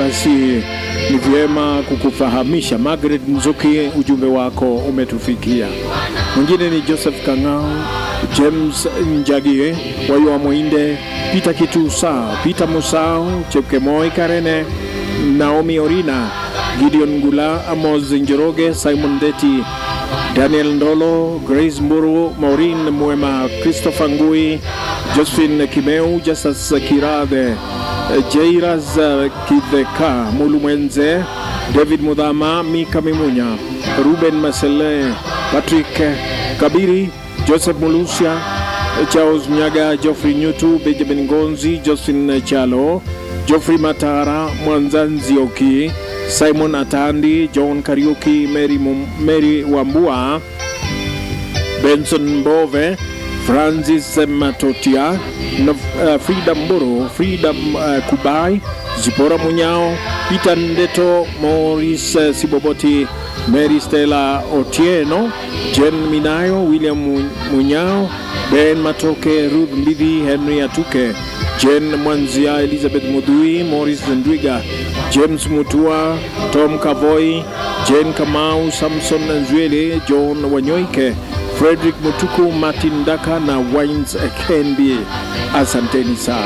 basi ni vyema kukufahamisha. Margaret Nzuki, ujumbe wako umetufikia. Mwingine ni Joseph Kang'au, James Njagie, Waywa Mwinde, Peter Kitusa, Peter Musau, Chepkemoi Karene, Naomi Orina, Gideon Ngula, Amos Njoroge, Simon Deti, Daniel Ndolo, Grace Mburu, Maureen Mwema, Christopher Ngui, Josephine Kimeu, Justus Kirathe, Jairas Kidheka, Mulu Mwenze, David Mudhama, Mika Mimunya, Ruben Masele, Patrick Kabiri, Joseph Mulusia, Charles Mnyaga, Geoffrey Nyutu, Benjamin Gonzi, Josephine Chalo, Geoffrey Matara, Mwanzanzi Oki, Simon Atandi, John Kariuki, Mary, Mum- Mary Wambua, Benson Mbove, Francis Matotia, na, uh, Frida Mburu, Frida uh, Kubai, Zipora Munyao, Peter Ndeto, Maurice uh, Siboboti, Mary Stella Otieno, Jen Minayo, William Mu- Munyao, Ben Matoke, Ruth Mbidhi, Henry Atuke, Jen Mwanzia, Elizabeth Mudhui, Morris Ndwiga, James Mutua, Tom Kavoi, Jane Kamau, Samson Nzwele, John Wanyoike, Frederick Mutuku, Martin Daka na Wines Kenbi. Asanteni sana.